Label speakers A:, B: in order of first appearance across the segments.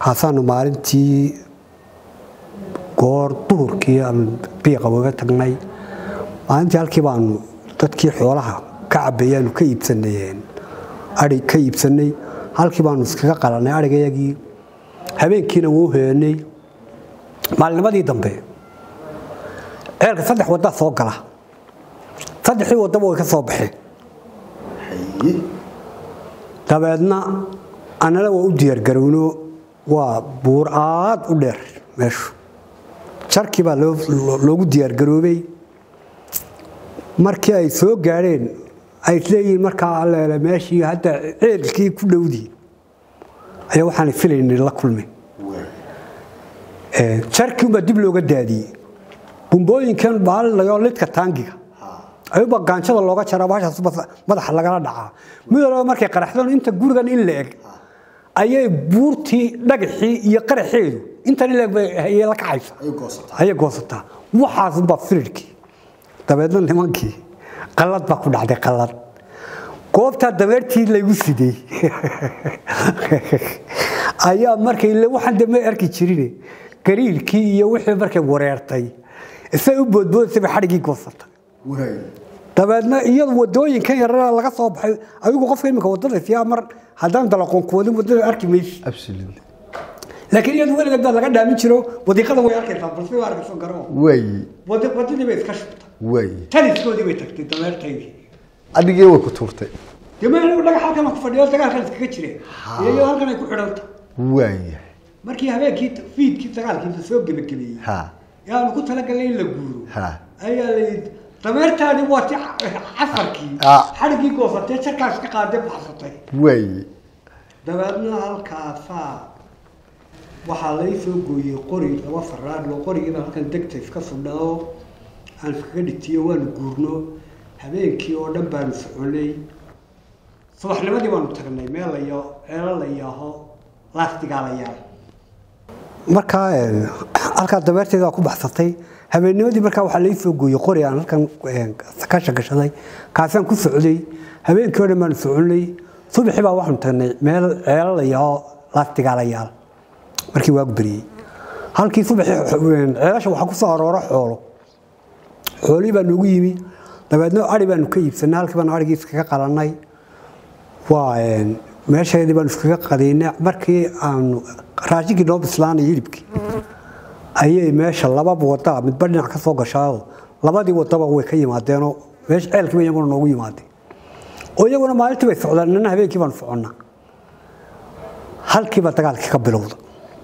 A: kaasaanu maalintii goor duhurkii aan biiqa uga tagnay maalintii halkii baanu dadkii xoolaha ka cabeeyaanu ka iibsanay ai ka iibsanay halkii baanu iskaga qalanay arigayagii habeenkiina wuu heenay maalinimadii dambe ceelka saddex waddaa soo gala saddexdii waddaba way ka soo baxeen dabeedna annana waa u diyaargarowno waa buur aad u dheer meeshu jarkii baa loogu diyaargaroobay markii ay soo gaadheen ay isleeyihiin markaa alleele meeshii hadda ceelkii ku dhowdii ayaa waxaan filaynay la kulmin jarkii unbaa dib looga daadiyey bumbooyinkan baallayoo lidka taangiga ayuuba gaanjada looga jaraa baashaas madaxa lagala dhacaa midooba markay qaraxdaan inta gurigan in la eg ayay buurtii dhagaxii iyo qaraxeedu intan in laeg ayay la kacaysa ayay goosataa waxaasunbaa firirkii dabeedna nimankii qallad baa ku dhacday qallad goobtaa dabeertii laygu sidey ayaa markay waxaan de may arki jirine gariirkii iyo wixii markay wareertay isay u boodboodaysay bay xadhigii goosatay dabeedna iyadu wadooyinkan yarana laga soo baxay adigu qofka imika wadada siyaa mar haddaan dalaqoon ku wadin wadada arki maysi laakiin iyadu weligeed baa laga dhaamin jiro wadiiqada way arkaysaa balse waa arkayso garo
B: way
A: wadadii bay iska shubtay
B: way
A: taliskoodii bay tagtay dameertaydii
B: adigii way ku tuurtay
A: dee ma anigu dhagax halkan ku fadhiyo dagaalkan iskaga jireen iyo halkan ay ku xidhanta
B: waaya
A: markii habeenkii fiidkii dagaalkiisa soo gebagabeeyey
B: ha
A: yaanu ku talagalnay in la guuro
B: ha
A: ayaa la yidhi dameertaani waa ti casarkii
B: Ah.
A: xadhigii goosatee jarkaas ka qaadee baxsatay
B: way
A: dabeedna halkaasaa waxaa lay soo gooyey qori laba faraadho qorigiiba halkan degta iska sudhao aan iskaga dhitiyo waanu guurno habeenkii oo dhan baanu soconay subaxnimadii baanu tagnay meel layo ceelo la yaaho laastigaa la yaal markaa halkaa dabeerteeda ku baxsatay habeennimadii markaa waxaa lai soo gooyey qori aan halkan ka shagashaday kaasaan ku socday habeenkii oo dhan baanu soconay subaxii baa waxaanu tagnay meel ceelo la yaaho laastigaa la yaal markii waagu beriyey halkii subaxii ceelasha waxaa ku soo aroora xoolo xoolihii baa noogu yimi dabeedna ari baanu ka iibsanay halkii baanu arigii iskaga qalannay waa meesheedii baanu iskaga qadaynay markii aanu raashinkii noo bislaanay hilibkii ayay meesha lababa wada midba dhinac ka soo gashaao labadii wadaba way ka yimaadeenoo meesha ceelkiiba iyaguna noogu yimaadeen oo iyaguna maalintii bay socdaan nina habeenkii baanu soconnaa halkiiba dagaalkii ka bilowda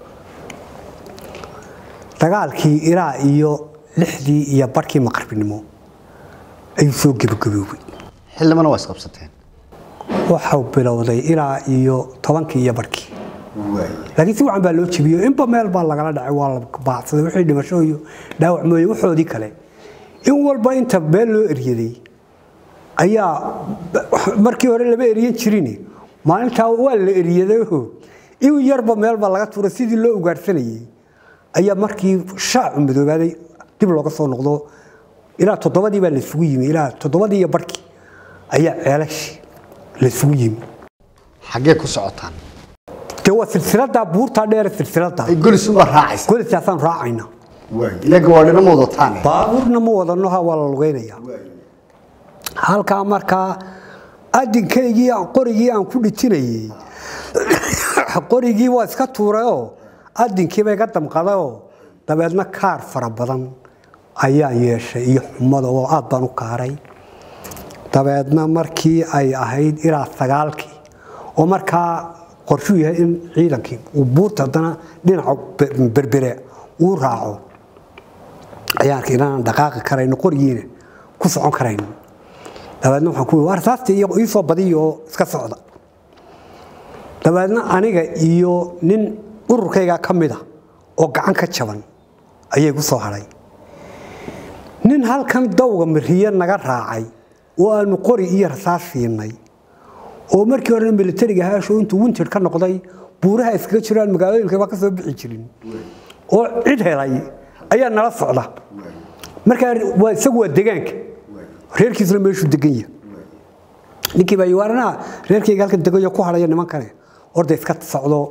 A: dagaalkii ilaa iyo lixdii iyo barkii maqribnimo ayuu soo gebagaboobay
B: xildhibana waa isqabsateen
A: waxau bilowday ilaa iyo tobankii iyo barkii
B: waaya
A: laakiin si wacan baa loo jebiyo inba meel baa lagala dhacay waa la baacsaday wixii dhimasho iyo dhaawac mooye waxoodii kale in walba inta meel loo eryaday ayaa markii hore lama eryan jirin maalintaa waa la eryadayo in yarba meel baa laga tuuray sidii loo ugaadhsanayay ayaa markii shaacu madoobaaday dib looga soo noqdo ilaa toddobadii baa laysugu yimi ilaa toddobadii iyo barkii ayaa ceelashii laysugu yimi
B: xaggee ku socotaan
A: dee waa silsiladaa buurtaa dheere silsiladaa
B: ay golisuba raacaysa
A: golisaasaan raacayna
B: waaya ilaga waa dhinama wadataan
A: baabuurna ma wadano ha waa la lugeynaya halkaa markaa adinkaygii aan- qorigii aan ku dhitinayey qorigii waa iska tuurayoo adinkiiba iga damqadayoo dabeedna kaar fara badan ayaan yeeshay iyo xumada oo aad baan u kaaray dabeedna markii ay ahayd ilaa sagaalkii oo markaa qorshuu yahay in ciidankii uu buurta haddana dhinaca be- berbere uu raaco ayaan arkay inaan dhaqaaqi karayno qorigiina ku socon karayno dabeedna waxaan ku yidhi war saasti iyo ii soo badiya oo iska socda dabeedna aniga iyo nin ururkayga ka mid a oo gacan ka jaban ayay ku soo hadhay nin halkan dawga mariye naga raacay oo aanu qori iyo rasaas siinay oo markii hore militariga haasho intuu winter ka noqday buuraha iskaga jiraan magaalooyinkaba ka soo bixi jirin oo cid helay ayaa nala socda markaa waa isagu waa degaanka reerkiisuna meeshuu degan yahay ninkii baa yiwaaranaha reerkayga halkan degayo ku hadhaya nimankane orda iska socdo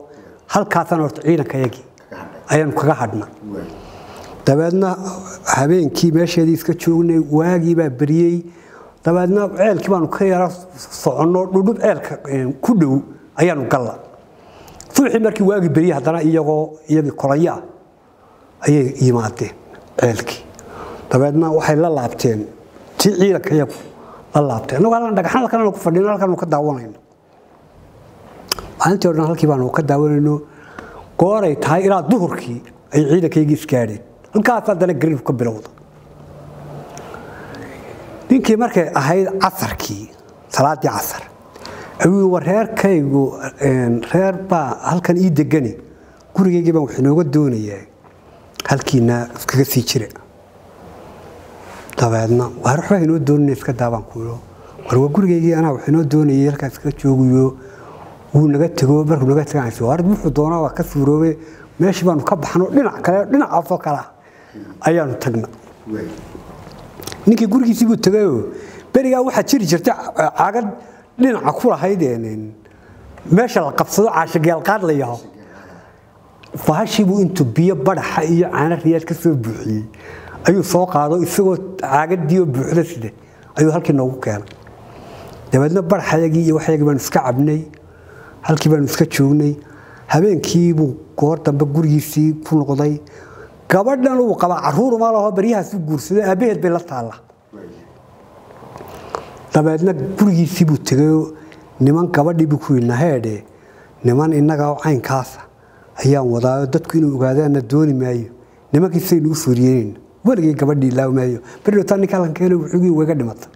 A: halkaasaan horta ciidankayagii
B: Kaga hadhay.
A: ayaanu kaga hadhna
B: waay
A: dabeedna habeenkii meesheedii iska joognay waagii baa beriyey dabeedna ceelkii baanu ka yara soconno dhudhub ceelka eh, ku dhow ayaanu galla subaxii markii waagii beriyey haddana iyagoo iyagii kolaya ah ayay yimaadeen ceelkii dabeedna waxay la laabteen tii ciidanka iyagu la laabteen annagoo halkan dhagaxan halkan ku fadhino halkan ka daawanayno maalintii o dhan halkii baanu ka daawanayno gooray tahay ilaa duhurkii ay ciidankaygii isgaadheen halkaas haddana gariirku ka bilowda ninkii markay ahayd casarkii salaadii casar ayuu war reerkaygu een, reer baa halkan ii degani gurigaygii baan wax inooga doonayaa halkiina iskaga sii jira dabeedna waar waxbaa inoo doonana iska daabaan kuyo war waa gurigaygii anaa wax inoo doonayay halkaas iska joogayo wuu naga tego markuu naga teganayso waar wuxuu doonaa waa ka suuroobe meeshii baanu ka baxno dhinac kale dhinacaasoo kale ah ayaanu tagna
B: waay
A: ninkii gurigiisii buu tegayoo berigaa waxaa jiri jirtay ca- caagad dhinaca ku lahayd een, meesha la qabsado caashageelqaad la yaho bahashiibuu intuu biyo badaxa iyo caano riyaad ka soo buuxiyey ayuu soo qaado isagoo caagadii oo buuxda side ayuu halkii noogu keenay dabeedna badaxayagii iyo waxyagii baanu iska cabnay halkii baanu iska joognay habeenkiibuu goor dambe gurigiisii ku noqday gabadhan uu qabaa caruur ma laho baryahaas u guursaday aabbaheed bay la taalla
B: waay
A: dabeedna gurigiisii buu tegayoo niman gabadhii buu ku yidhi naheedhe niman innaga oo caynkaasa ayaan wadaayo dadku inuu ogaadaana dooni maayo nimankiisaynu u suuriyeenayna weligay gabadhii ilaawi maayo berdhowtaa ninka halkan keena wuxugii wayga dhimatay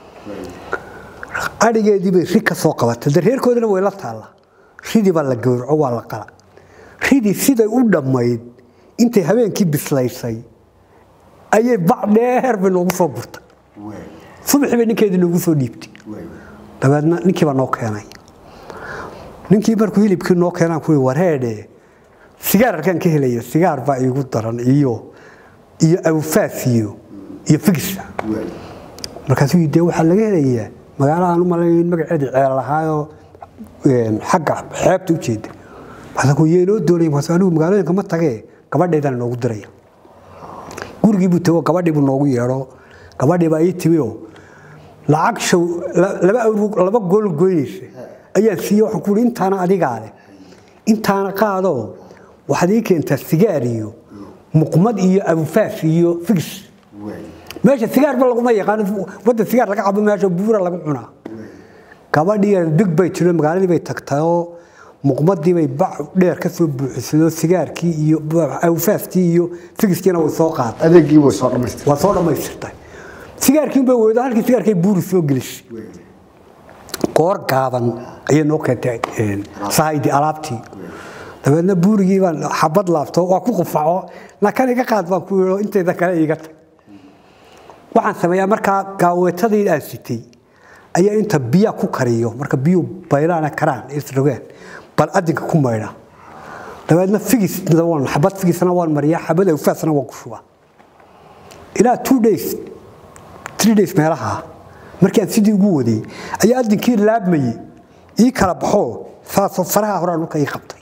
A: adhigeedii bay ri ka soo qabatay de reerkoodina way la taalla ridii baa la gowraco waa la qala ridii siday u dhammayd intay habeenkii bislaysay ayay bac dheer bay noogu soo gurtay
B: waay
A: subaxii bay ninkeedii noogu soo dhiibtay
B: waay
A: dabeedna ninkii baa noo keenay ninkii markuu hilibkii noo keenaan kuwi wareedhe sigaar halkaan ka helaya sigaar baa iigu daran iyo iyo awfaas iyo iyo figisa
B: waay
A: markaasuu yidhi dee waxaa laga helayaa magaalo aan u malayn magaceedii ceel lahaayoo een, xagga xeebta u jeeda markaasuu yee inoo doonaya markaasuu anigu magaalooyinka ma tagee gabadheedaan noogu diraya gurigii buu tago gabadhii buu noogu yeedho gabadhii baa ii timi oo lacag show la- laba awr laba gool goynaysa ayaan siiyey waxaan ku ihi intaana adigaa leh intaana qaadoo waxaad ii keentaa sigaar iyo muqmad iyo abufaas iyo figis
B: waay
A: meesha sigaarba laguma yaqaano wadda sigaar laga cabo meesha buura lagu cunaa gabadhii big bay tiro magaaladii bay tagtayoo muqmadii bay bac dheer ka soo buuxisay oo sigaarkii iyo awfaaskii iyo figiskiina way soo qaaday
B: adeegii way soo dhamaystir
A: waa soo dhammaystirtay sigaarkii bay weydo halkii sigaarkay buuri soo gelisay
B: waay
A: goor gaaban ayay noo keentay een, sahaydii alaabtii dabeedna buurigii baan xabad laabto waa ku qufaco nakan iga qaad baan ku yidho intayda kale iiga tag waxaan sameeyaa markaa gaaweetadii aan sitay ayaa inta biyaa ku kariyo marka biyuu baylaana karaan isrogaan bal adinka ku maydha dabeedna figisna waan xabad figisna waan mariyaa xabad awfaasna waan ku shubaa ilaa two days three days meelaha markii aan sidii ugu waday ayaa adinkii laabmayey ii kala baxoo saasoo faraha horaa dhulka ii qabtay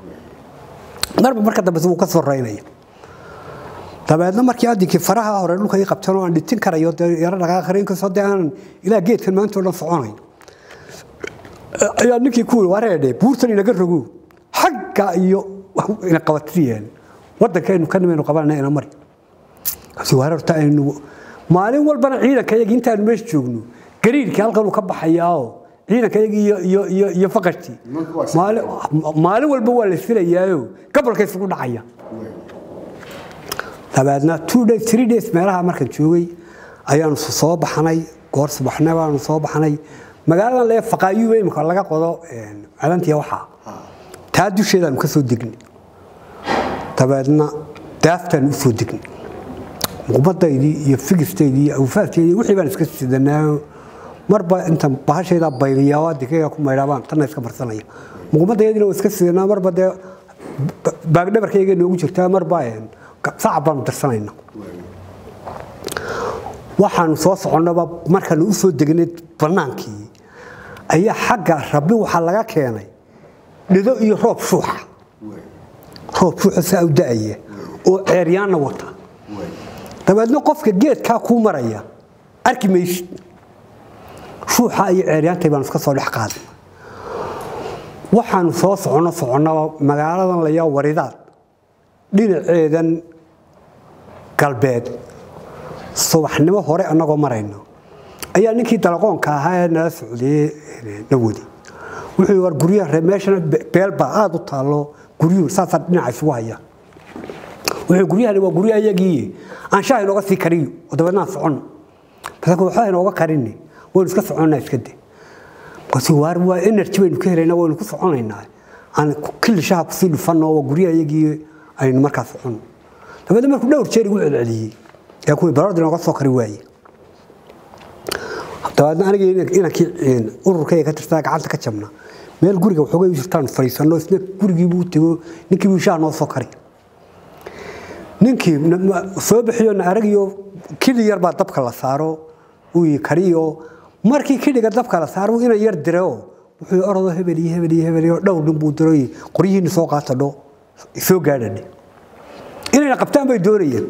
A: marba marka dambe wuu ka soo raynaya dabeedna markii adinkii faraha hore dhulka ii qabteen oo aan dhitin karayo dee yaro dhaqaaqarin inkastoo dee aanan ilaa geedkan maanta oo dhan soconayn ayaa ninkii ku yiri wareedhe buurtan inaga rogo xagga iyo ina qabatiyeen waddankaynu ka nimaynu qabanana ina mari kasi wareerta aynu maalin walbana ciidanka yagii intaanu meesha joogno gariirkii halkan uu ka baxayaao ciidanka yagii iyo iyo iyo iyo faqashtii
B: Nimanka waa
A: maalin maalin walba waa la filayaayo gobolka isugu dhacaya dabeedna two days three days meelaha markaan joogay ayaanu soo baxnay goor subaxna baanu soo baxnay magaaladan lee faqaayu imika laga qodo calantiya waxaa taa dusheedaanu ka soo degnay dabeedna daaftaanu u soo degnay muqmadaydii iyo figistaydii iyo awfaasteydii wixii baan iska sidanaayo marba inta bahashayda bayliyaa dikayga ku maydhaabaan tanna iska marsanaya muqmadaydina waa iska sidanaa marba dee baagdhabarkayga noogu jirtaa marba sacab baanu dirsanayna waxaanu soo soconnaba markaanu u soo degnay bannaankii ayaa xagga rabbi waxaa laga keenay dhido iyo roob shuuxa roob shuuxa saa u da'aya oo ceeryaanna wata
B: waay
A: dabeedna qofka geedkaa kuu maraya arki maysid shuuxa iyo ceeryaantay baanu iska soo dhex qaaday waxaanu soo soconno soconnaba magaaladan layaa waridaad dhinaceedan galbeed subaxnimo hore annagoo marayno ayaa ninkii dalaqoonka ahaa ee nala socdayey na wadi wuxuu war guryaha reer meeshana beelbaa aada u taallo guryuhu saasaa dhinaca isugu haya wuxuu guryahani waa guryo ayagii aan shaah inooga sii kariyo oo dabeedna aan soconno basanka waxba inooga karini waynu iska soconnaa iska de markaasuu waar waa energy baynu ka helaynaa waynu ku soconaynaa aan killi shaha kusii dhufanno waa guryo ayagii aynu markaa soconno dabeedna markuu dhowr jeer igu celceliyey ee kuwii baroordi inooga soo kari waaye dabeedna anigii inankii ururkayga ka tirtaa gacanta ka jabna meel guriga waxoogay u jirtaan fadhiisanno isna gurigiibuu tego ninkii buu shaah noo soo kari ninkii soo bixiyo na aragiyo kili yar baa dabka la saaro uu kariyo markii kiliga dabka la saaro ina yar direo wuxuu orodo hebel iyo hebel iyo hebel iyo dhowr nin buu diro qoryihiina soo qaata dho soo gaadhadhe inayna qabtaan bay doonayeen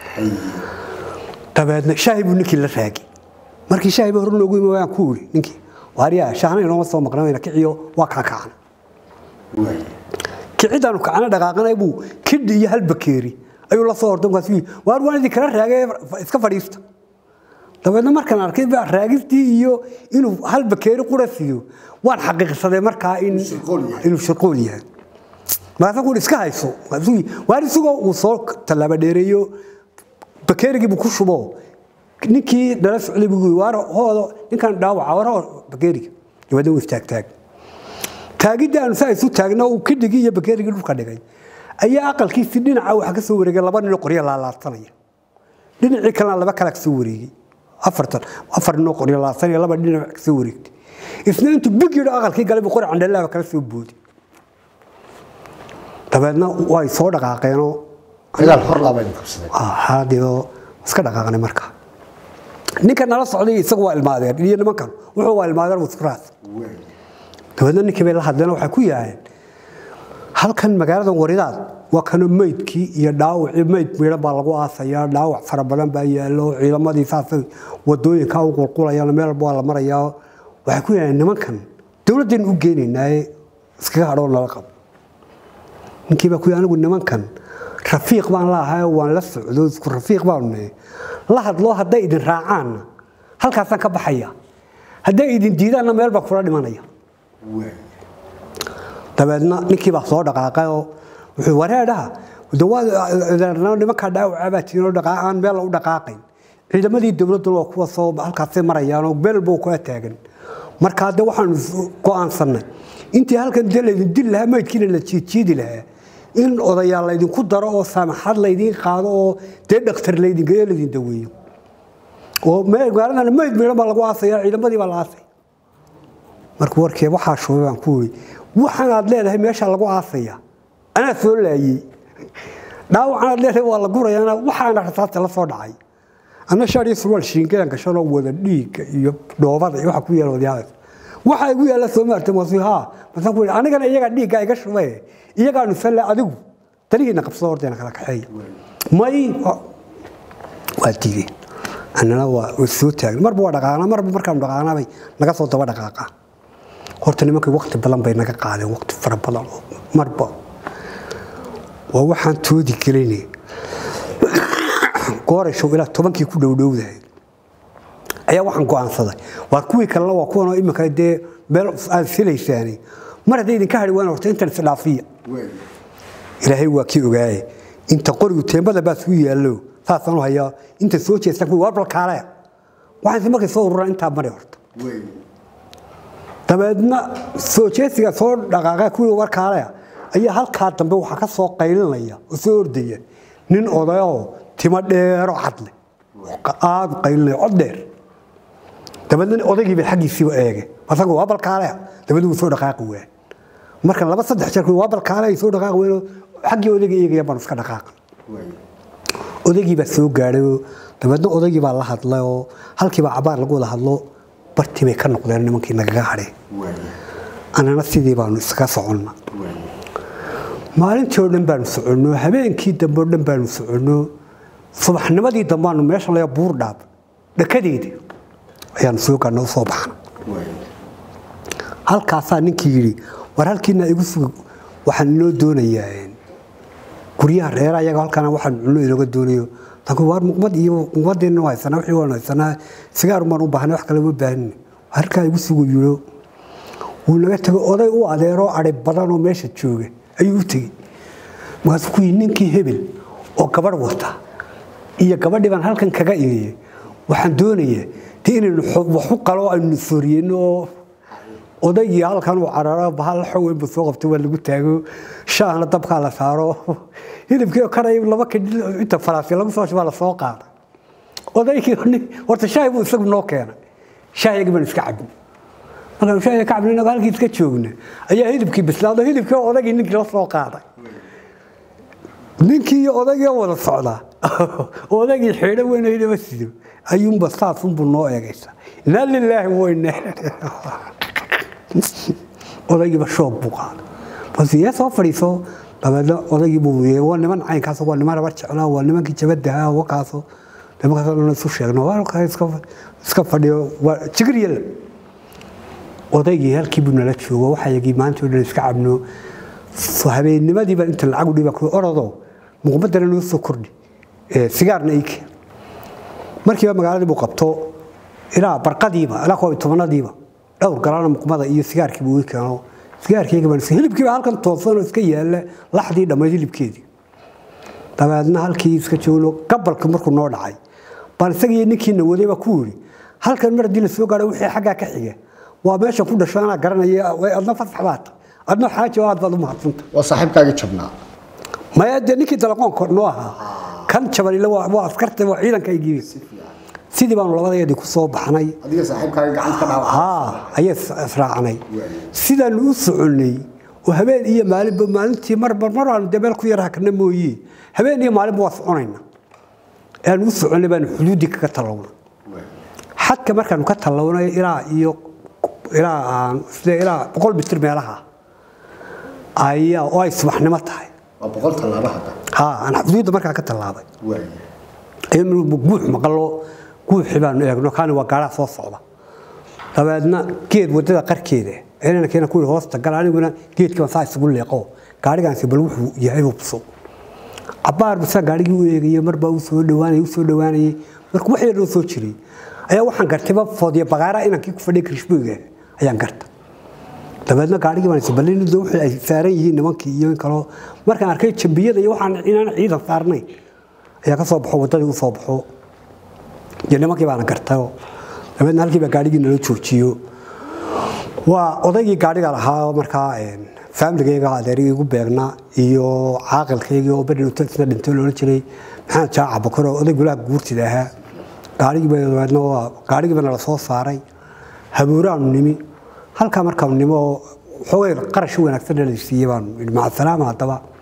A: dabeedna shaahi buu ninkii la raagi markii shaahi baa hor noogu imi waan ku iri ninkii waaryaa shaahna inooma soo maqna wayna kiciyo waa kaa kacana
B: waay
A: kicidaanu kacana dhaqaaqanay buu kidhi iyo hal bakeeri ayuu la soo orday markaasuu waar waan idin kala raagay iska fadhiista dabeedna markaan arkay baa raagistii iyo inuu hal bakeeri qura siiyo waan xaqiiqsaday markaa in
B: shirqool yahay.
A: inuu shirqool yahay markaasaan ku iska hayso markaasuu waar isagoo uu soo tallaaba dheereeyo bakeerigii buu ku shubo ninkii nala socday buu yiri waar hoodo ninkan dhaawaca war hoo bakeeriga dabeedna wuu istaagtaag taagidda aanu saa isu taagna uu kidhigii iyo bakeerigii dhulka dhigay ayaa aqalkiisii dhinaca waxa ka soo wareegay laba nin oo qoryo laalaadsanaya dhinacii kalena laba kale ka soo wareegay afartan afar nin oo qoryo laalaadsanaya laba dhinac ka soo wareegtay isna intuu big yidho aqalkii galay buu qori candhalaaba kala soo boodi dabeedna way soo dhaqaaqeenoo
B: dagaal hor laa baynu qabsaday
A: haadiyo iska dhaqaaqnay marka ninka nala socday isagu waa ilmaadeen iyo nimankan wuxuu waa ilmaadeen wasfuraas
B: waay
A: dabeedna ninkii bay la hadleen waxay ku yaaheen halkan magaaladan waridaad waa kano meydkii iyo dhaawacii meyd miidhan baa lagu aasayaa dhaawac fara badan baa yaallo ciidamadii saasay wadooyinkaa u qulqulayaan meel walba waa la marayaa waxay ku yaaheen nimankan dowladdaynu u geenaynaaye iskaga hadhoo nala qabo ninkii baa ku yidhi anigu nimankan rafiiq baan laahay waan la socdo isku rafiiq baanu nahay la hadloo hadday idin raacaanna halkaasaan ka baxaya hadday idin diidaanna meel baa kula dhimanaya
B: waay
A: dabeedna ninkii baa soo dhaqaaqay oo wuxuu wareedhaha nimankaa dhaawaca baa tiinoo dhaqaaqaan meel u dhaqaaqayn ciidamadii dowladduna waa kuwa soo halkaasay marayaanoo meel buu kula taagan markaa de waxaanu go'aansannay intii halkan de laydin dil lahaa meydkiina la jiidjiidi lahaa in odayaal laydinku daro oo saamaxad laydiin qaado oo dee dhakhtar laydingeeyo laydin daweeyo oo magaaladana meyd miidhan baa lagu aasaya ciidamadii baa la aasay markuu warkee waxaa shubay baan ku iri waxaan aad leedahay meesha lagu aasaya anaa soo laayey dhaawacan aad leedahay waa la gurayaana waxaana rasaasta la soo dhacay anna shaar iyo surwaal shiingadan gashanoo wada dhiigga iyo dhoobada iyo waxa ku yaala wadyaadaas waxa igu yaalla soo maartay masu haa masaan ku iri anigana iyaga dhiigga iga shubee iyagaanu salle adigu dalihiina qabsado horteena kala kaxeeya may waa diideen annana waa soo taagna marba waa dhaqaaqna marba markaanu dhaqaaqnabay naga soo daba dhaqaaqa horta nimankii waqti badan bay naga qaadeen waqti fara badan oo marba waa waxaan toodi gelayne goorashow ilaa tobankii ku dhowdhowdahay ayaa waxaan go'aansaday waa kuwii kalena waa kuwanoo iminka dee meel aad filaysaani mar hadday idinka hadhi waan horta intan isdhaafiya
B: waay
A: ilaahay waa kii ogaaye inta qorigu teembada baa suu yaallo saasaan u hayaa inta soo jeestaan kuwi waa balkaale waxaanse markay soo ururaan intaa mari horta
B: waay
A: dabeedna soo jeesiga soo dhaqaaqa kuwii warkaale ayaa halkaa dambe waxaa ka soo qaylinaya oo soo ordaya nin odayoo timo dheero cadle aada u qaylinaya cod dheer dabeedna odaygii bay xaggiisiiba eege asagu waa balkaale dabeedna wuu soo dhaqaaqi waa marka laba saddex jeer kuwi waa balkaale ay soo dhaqaaqi weyno xaggii odayga eegaya baan iska dhaqaaqan
B: waay
A: odaygii baa soo gaadhay oo dabeedna odaygii baa la hadlay oo halkiibaa cabaar lagu wada hadlo bartii bay ka noqdeen nimankii nagaga hadheen
B: waay
A: annana sidii baanu iskaga soconna
B: waay
A: maalintii oo dhan baanu soconno habeenkii dambe oo dhan baanu soconno subaxnimadii dambaanu meesha laga buur dhaab dhakadeedii ayaanu soo gaadna u soo baxna
B: waay
A: halkaasaa ninkii yidhi war halkiina igu sug waxaan inoo doonayaa guryaha reera ayaga halkaana waxaan cunno inooga doonayo tanku waar muqmad iyo muqmadeenna waa haysanaa wixii waan haysanaa sigaar baan u baahnay wax kale uma baahanina halkaa igu sugu yidho wuu naga tegay oday u adeeroo adhay badanoo meesha jooga ayuu u tegey markaasuu ku yidhi ninkii hebel oo gabadh wata iyo gabadhii baan halkan kaga imiyey waxaan doonayaa dee inaynu xo- wax u qalo aynu sooriyeyno oo odaygii halkan uu cararo bahal xoweynbu soo qabtay waa lagu taago shaahna dabkaa la saaro hilibkii oo karay laba kadhi inta faraasi lagu soo shubaa la soo qaada odaygii nin- horta shaahi buu isagu noo keenay shaahiyagii baan iska cabin markaan shaahiga ka cabin inagoo halkii iska joogna ayaa hilibkii bislaado hilibkii oo odaygii ninkii la soo qaaday ninkii iyo odaygii oo wada socdaa odaygii xeedho weyn oo hilaba sido ayuunba saasunbuu noo eegaysa inaa lilaahi weyne odaygiiba shoog buu qaaday bas yee soo fadhiiso dabeedna odaygii buu yee waa niman caynkaas waa niman rabar jeclaa waa nimankii jabadaha wakaaso nimankaasoo dhan isu sheegno waa halkaa iska iska fadhiyo waa jigir yalla odaygii halkii buu nala joogo waxayagii maanta oo dhan iska cabno habeennimadiiba inta lacag u dhiba ku orodoo muqmadana noo soo kordhi ee sigaarna ii keen markiiba magaaladii buu qabto ilaa barqadiiba ilaa koob iyo tobanadiiba dhowr galana muqmada iyo sigaarkiiba ii keeno sigaarkayga baan iska hilibkiiba halkan toosan oo iska yaalla laxdii dhammayd hilibkeedii dabeedna halkii iska joogno gabalka markuu noo dhacay baan isagii ninkiina wadayba ku yidhi halkan mar haddii la soo gaadho wixii xaggaa ka xiga waa meesha ku dhasho anaa garanaya way adna fasax baad adna xaaji oo aad baad u mahadsanta
B: waa saaxiibkaagii jabnaa
A: maya dee ninkii dalaqoonka noo ahaa kan jabanile waa waa askarta waa ciidankaygiibi sidii baanu labadayadii ku soo baxnay
B: adiga saaxiibkaagii gacanta ka dhaawaca
A: haa ayay israacnay sidaanu u soconnay oo habeen iyo maalinba maalintii marba mar aanu dee meel ku yar hakna mooye habeen iyo maalinba waa soconayna aanu u soconnay baanu xuduuddii kaga tallowna xadka markaanu ka tallawnay ilaa iyo ilaa aan sida ilaa boqol mitir meelaha ayaa oo ay subaxnimo tahay
B: waa boqol tallaabo hadda
A: haa aan xuduudda markaa ka tallaabay
B: waay
A: inuu guux maqlo guuxii baanu eegno kaani waa gaaraha soo socda dabeedna geed wadada qarkeeda inana keena ku hoosta gal aniguna geedkiiba saa isugu leeqo gaarigaansi bal wuxuu yahay hubso cabaar bisa gaarigii u eegayay marbaa u soo dhawaanayay u soo dhawaanayay marka wax yar oo soo jiray ayaa waxaan gartayba foodiya bagaara inankii ku fadhiya krishbooyga ayaan garta dabeedna gaarigii baan isbalin wixii ay saaran yihiin nimankii iyo in kaloo markaan arkay jambiyada iyo waxaan inaan ciidan saarnay ayaa ka soo baxo waddadii u soo baxo iyo nimankii baana gartayo dabeedna halkii baa gaarigii nala joojiyo waa odaygii gaariga lahaa markaa faamiligayga adeerigii igu beegnaa iyo caaqilkaygii oo beri isna dhintay loola jiray maxamed jaaca bakar oo oday gulaha guurtida ahaa gaarigiiba dabeedna waa gaarigiiba nala soo saaray habuuraanu nimi halkaa markaanu nimo oo xoogay qarash wanaagsan la siiyey baanu maca salaama haddaba